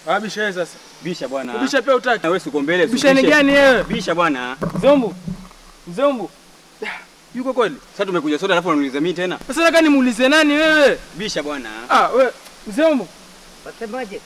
Ah, bisha wewe sasa. Bisha bwana. Bisha pia utaki. Na wewe uko mbele. Bisha ni gani wewe? Bisha bwana. Mzombo. Mzombo. Yuko kweli? Sasa tumekuja soda alafu unaniuliza mimi tena. Sasa nataka nimuulize nani wewe? Bisha bwana. Ah, wewe Mzombo. Wasemaje?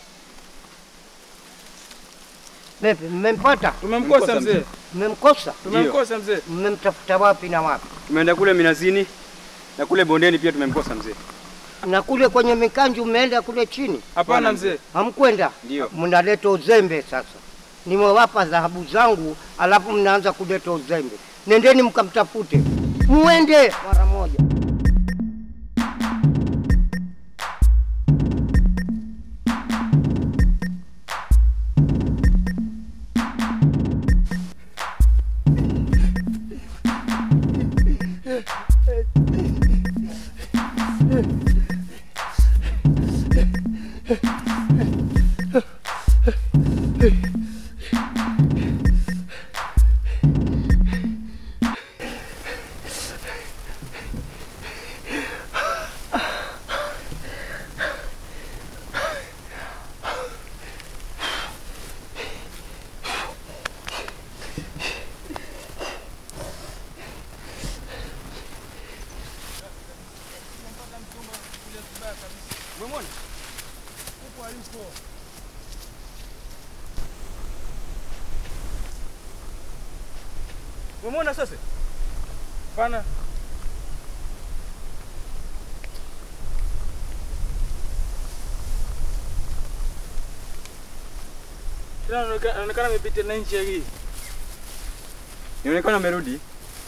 Vipi, mmempata? Tumemkosa Tumemkosa mzee. Mmemkosa? Tumemkosa mzee. Mmemtafuta wapi na wapi? Tumeenda kule Minazini na kule bondeni pia tumemkosa mzee. Na kule kwenye mikanju mmeenda kule chini? Hapana mzee. Hamkwenda? Ndio. Mnaleta uzembe sasa. Nimewapa dhahabu zangu, alafu mnaanza kuleta uzembe. Nendeni mkamtafute, muende mara moja. Umeona sasa? Hapana. Tena anaonekana anaonekana amepita na nchi hii. Inaonekana amerudi.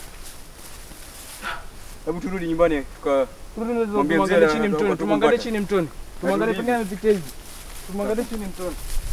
Hebu turudi nyumbani kwa Mwambie mzee Tumwangalie na- chini na- mtoni, na- tumwangalie tukumpata. chini mtoni. Tumwangalie Arudi. pengine amepita hivi. Tumwangalie chini mtoni.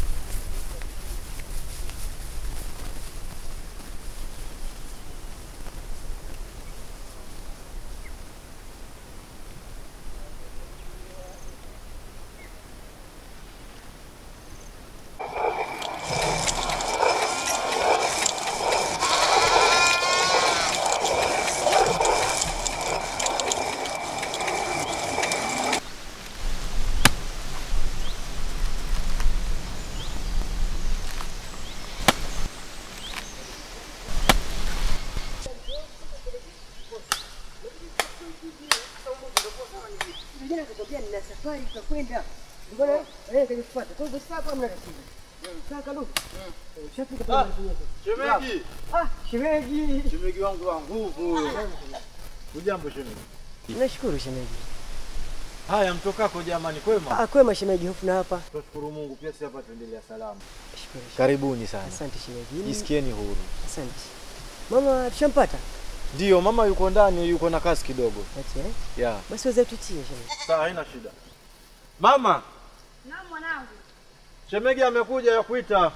Shemeji, Ah, shemeji. shemeji wangu wa nguvu huyo. Ujambo shemeji. Nashukuru shemeji. Haya, mtokako jamani, kwema? Ah, kwema shemeji, hofu na hapa. Tunashukuru Mungu, pia sisi hapa tuendelea salama. Shukuru shemeji. Karibuni sana, Asante shemeji. jisikieni huru. Asante. Mama tushampata? Ndiyo, mama yuko ndani, yuko na kazi kidogo. Ati eh? Ya. Basi wazee tutie shemeji. Sawa, haina shida. Mama, Naam mwanangu. shemegi amekuja ya kuita.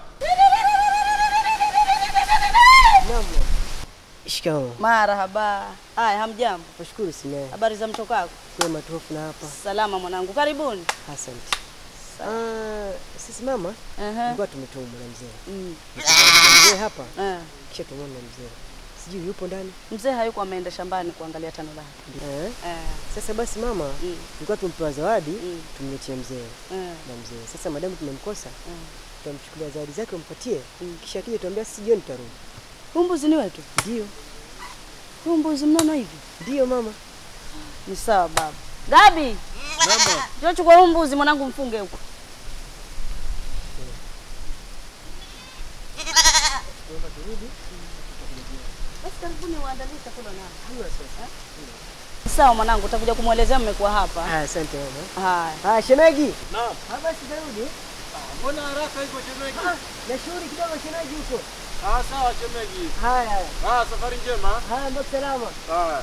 Naam. Shikamoo. Marahaba. Haya, hamjambo. Nashukuru sina. Habari za mtokako? Kwema tu hofu na hapa. Salama mwanangu, karibuni. Asante. Ah, sisi mama Ehe. tulikuwa tumetumwa na mzee. Mm. Mzee hapa Eh. kisha tumwona mzee. Sijui yupo ndani. Mzee hayuko ameenda shambani kuangalia tano lake. Eh? Eh. Sasa basi mama, Mm. tulikuwa tumpewa zawadi Mm. tumletie mzee Eh. na mzee. Sasa madamu tumemkosa, Mm. tutamchukulia zawadi zake umpatie, Mm. kisha akija tuambia sisi jioni tutarudi. Huu mbuzi ni wetu? Ndio, Huu mbuzi mnono hivi? ndio mama. Ni sawa baba. Gabi. Mama. Njoo chukua huu mbuzi mwanangu mfunge huko. Basi karibuni uandalie chakula nao. Sawa mwanangu, utakuja kumwelezea mmekuwa hapa. Ah, asante mama. Haya. Ah, shemeji. Naam. Ah, basi tarudi. Mbona haraka hivyo shemeji? Na shughuli kidogo shemeji huko. Ah, sawa shemeji. Haya, haya. Ah, safari njema. Haya, mbaki salama. Haya.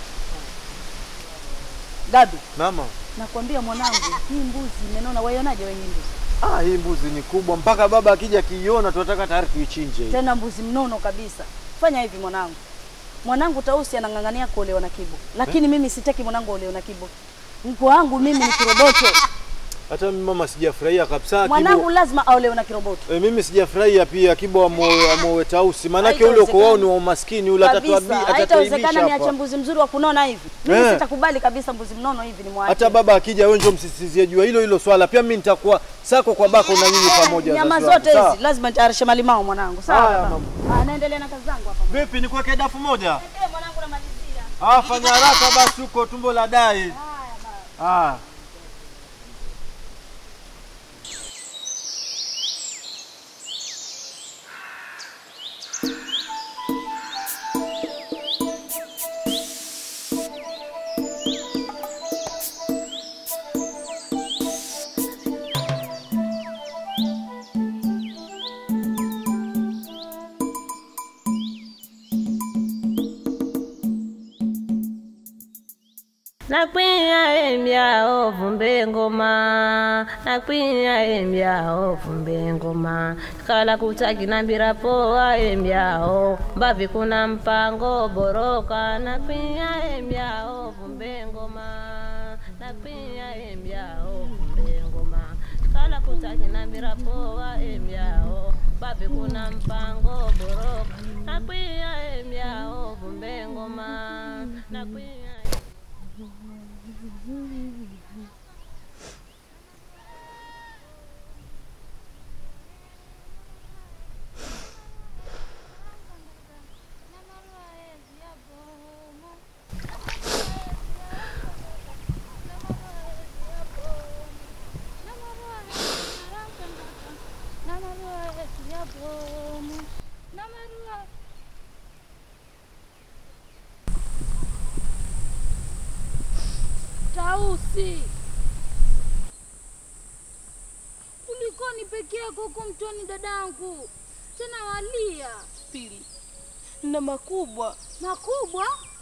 Gabi, Mama, nakwambia mwanangu, hii mbuzi imenona. Waionaje wewe hii mbuzi? ah, hii mbuzi ni kubwa mpaka baba akija akiiona tunataka tayari tuichinje. hii. Tena mbuzi mnono kabisa. Fanya hivi mwanangu. Mwanangu Tausi anang'ang'ania kuolewa na Kibo, lakini mimi sitaki mwanangu aolewe na Kibo. Mko wangu mimi ni kiroboto. Hata mimi mama sijafurahia kabisa Mwanangu Kibo. lazima aolewe na kiroboto. E, mimi sijafurahia pia Kibo amoe amoe Tausi. Maanake ule uko wao ni wa umaskini ule Kabisa, atatuabi haitawezekana atatuaibisha niache hapa. mbuzi mzuri wa kunona hivi. Mimi Eh. sitakubali kabisa mbuzi mnono hivi ni mwache. Hata baba akija wewe njoo msisitizie jua hilo hilo swala. Pia mimi nitakuwa sako kwa bako na nyinyi pamoja. Nyama wazazi wangu. zote Sawa? hizi lazima nitayarishe malimao mwanangu. Sawa Haya, baba. Ah, naendelea na kazi zangu hapa. Vipi nikuweke dafu moja? Eh, mwanangu namalizia. Ah, fanya haraka basi huko tumbo la dai. Ah. nakwinya embyao vumbe ngoma nakwinya embyao vumbe ngoma kala kutakinambira poa embyao mbavi kuna mpango boroka nakwinya embyao vumbe ngoma nakwinya embyao vumbe ngoma kala kutakinambira poa embyao mbavi kuna mpango boroka nakwinya embyao vumbe ngoma nakwinya Tausi, kulikoni peke yako huko mtoni dadangu? Tena walia Pili, na makubwa makubwa.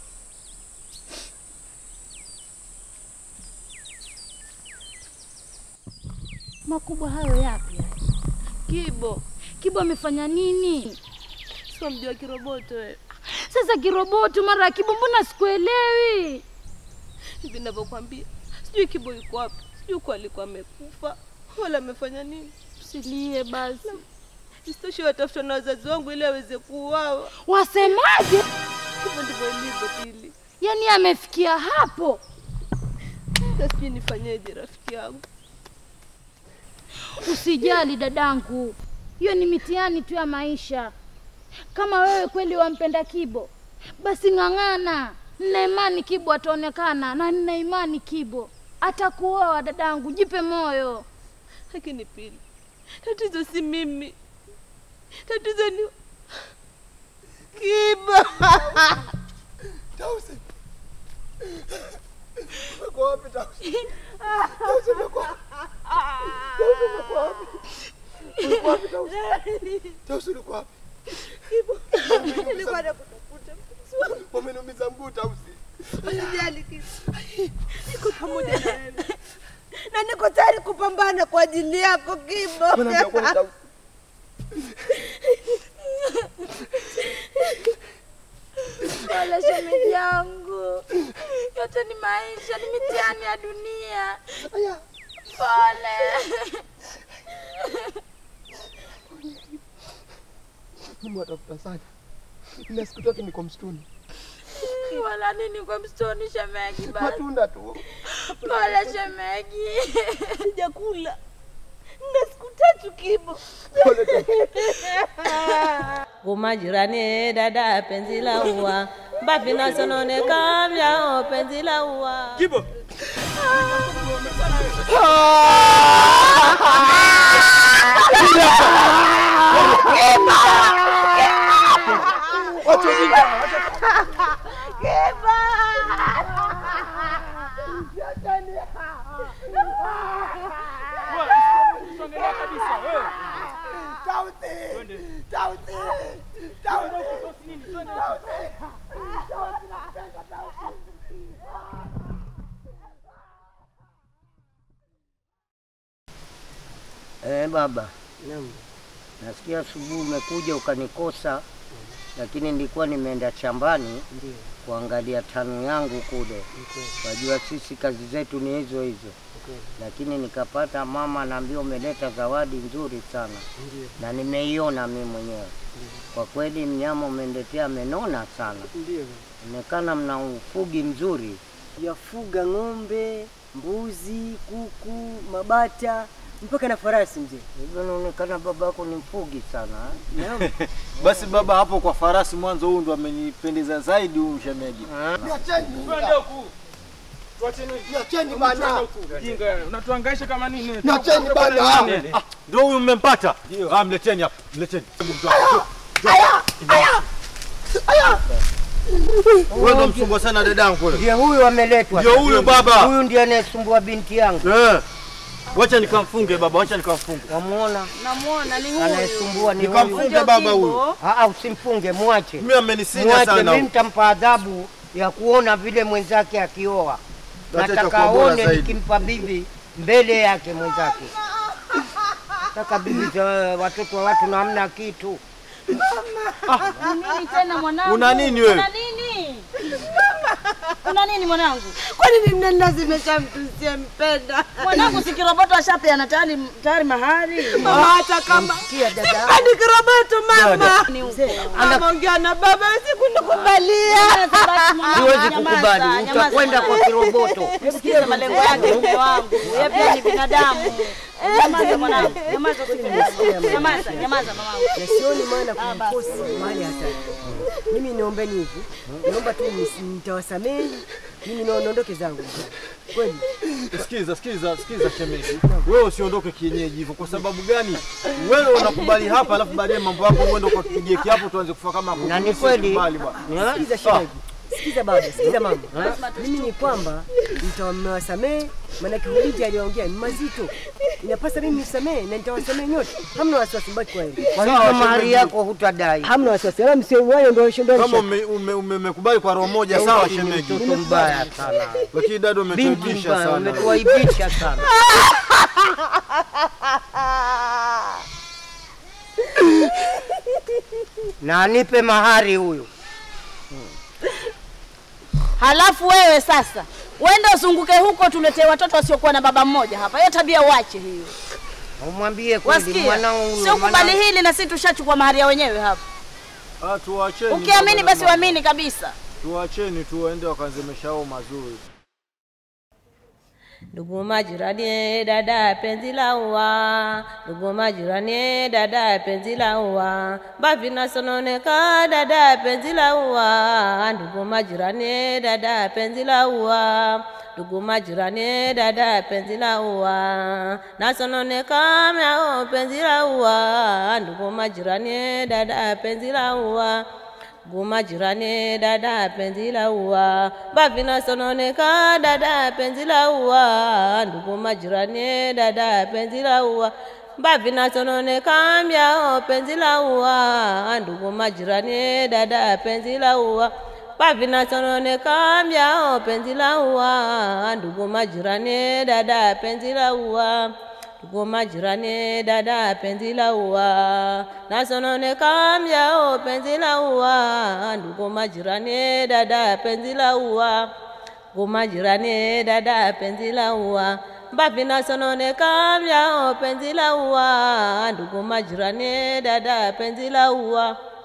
Makubwa hayo yapi? Kibo, Kibo amefanya nini? sio mjua kiroboto wewe. Sasa kiroboto mara ya Kibo, mbona sikuelewi? Hivi ninavyokuambia, sijui Kibo yuko wapi, sijui kwa alikuwa amekufa wala amefanya nini. Usilie basi. Isitoshe watafuta na wazazi wangu ili aweze kuuawa. Wasemaje? Hivyo ndivyo ilivyo Pili, Yaani amefikia hapo? na sijui nifanyeje rafiki yangu. Usijali dadangu, hiyo ni mitihani tu ya maisha. Kama wewe kweli wampenda Kibo, basi ng'ang'ana. Nina imani Kibo ataonekana, na nina imani Kibo atakuoa. Dadangu, jipe moyo. Lakini Pili, tatizo si mimi, tatizo ni Kibo. Tausi. Umekuwa wapi Tausi? Tausi umekuwa Tausi umekuwa wapi? Ulikuwa wapi Tausi? Tausi ulikuwa wapi? Nilikuwa nakutafuta. Wameniumiza mguu Tausi. Usijali Kibo, niko pamoja na wewe na niko tayari kupambana kwa ajili yako Kibo. Unaambia kweli Tausi? Pole shemeji yangu, yote ni maisha, ni mitihani ya dunia. Pole. Mimi watafuta sana. Na siku tatu niko msituni. Wala nini kwa msitoni shemeji? Basi Matunda tu. pole shemeji. Sijakula na siku tatu Kibo. Pole Tausi. kumajirani dada penzi la ua mbavi nasononeka vyao penzi la ua Kibo. Eh, baba. Nasikia asubuhi umekuja ukanikosa lakini nilikuwa nimeenda shambani Ndio. kuangalia tanu yangu kule. Wajua sisi kazi zetu ni hizo hizo, lakini nikapata mama anaambia umeleta zawadi nzuri sana, Ndio. na nimeiona mimi mwenyewe. Kwa kweli mnyama umeniletea amenona sana, Ndio. onekana mna ufugi mzuri. Yafuga ng'ombe, mbuzi, kuku, mabata mpaka na farasi mzee. Hivyo inaonekana babako ni mfugi sana eh? Naam. Basi baba, hapo kwa farasi mwanzo, huyu ndo amenipendeza zaidi huyu shemeji. Niacheni bana. Unatuangaisha kama nini? Niacheni bana. Ah, Ndio huyu mmempata? Ah, mleteni hapa, mleteni. Wewe ndo msumbua sana dadangu kule. Ndio huyu ameletwa. Ndio huyu baba. Huyu ndiye anayesumbua binti yangu. Eh. Wacha nikamfunge baba, wacha nikamfunge. Wamuona Namuona ni huyu. anayesumbua ni huyu. Nikamfunge baba huyu. Ah, ah, usimfunge, mwache. Mimi amenisinya Mwache, sana. mimi huyu. nitampa adhabu ya kuona vile mwenzake akioa. Acha Nataka itakuwa bora aone zaidi. nikimpa bibi mbele yake mwenzake. Nataka bibi za watoto wa watu na hamna kitu. Nini tena mwanangu? Una nini wewe? Una nini? Una nini mwanangu? Kwa nini mnanilazimisha mtu siyempenda? Mwanangu si kiroboto ashapeana tayari tayari mahari. Hata kama Sikia dada. Sipendi kiroboto mama. Ni huko. Ameongea na baba sikunikubalia. Siwezi kukubali, utakwenda kwa kiroboto. Sikiza malengo yake mke wangu. Yeye pia ni binadamu. Nyamaza mwanangu. Nyamaza usife. Nyamaza, nyamaza mamangu. Na sioni maana kumfosi mahali hatari. Mimi niombeni hivi, naomba tu nisi- nitawasamehe, mimi nao- naondoke zangu kweli. Sikiza, sikiza, sikiza shemeji. Wewe usiondoke kienyeji hivyo kwa sababu gani? Wewe unakubali hapa alafu baadaye mambo yako uende ukapigie kiapo tuanze kufa kama Na ni kweli. Kubali bwana. Sikiza shemeji, sikiza baba, sikiza mama. Mimi ni kwamba nitawasamehe, maanake hubiti aliyoongea ni mazito. Inapasa mimi nisamehe na nitawasamehe nyote. Hamna wasiwasi, mbaki kwa heri. Kwa hivyo mahari yako hutadai. Hamna wasiwasi, wala msiwayo ndio ndio Kama ume- ume- ume- umekubali kwa roho moja sawa shemeji. Mtoto mbaya sana. Lakini dada Binti umetuibisha mbaya, sana. umetuaibisha sana. Na anipe mahari huyu. Halafu wewe sasa uende uzunguke huko, tuletee watoto wasiokuwa na baba mmoja hapa. Hiyo tabia uache hiyo, Umwambie kweli wasikia? mwanao huyo. Sio kubali mwanao- hili, na sisi tushachukua mahari ya wenyewe hapa. Ah, tuwacheni. Ukiamini baba basi na mama. uamini kabisa. Tuwacheni tu waende wakaanzemesha hao mazuri. Ndugu majirani, dada penzi la ua, ndugu majirani, dada penzi la ua, mbavi nasononeka, dada penzi la ua, ndugu majirani, dada penzi la ua, ndugu majirani, dada penzi la ua, nasononeka myao penzi la ua, ndugu majirani, dada penzi la ua Guma jirani dada penzi la ua bavi nasononeka dada penzi la ua ndugu majirani dada penzi la ua bavi nasononeka mbyao penzi la ua ndugu majirani dada penzi la ua bavi nasononeka mbyao penzi la ua ndugu majirani dada penzi la ua Ndugu majirani, dada penzi la ua, nasononeka myao penzi la ua. Ndugu majirani, dada penzi la ua, ndugu majirani, dada penzi la ua. Mbavi nasononeka myao penzi la ua. Ndugu majirani, dada penzi la ua.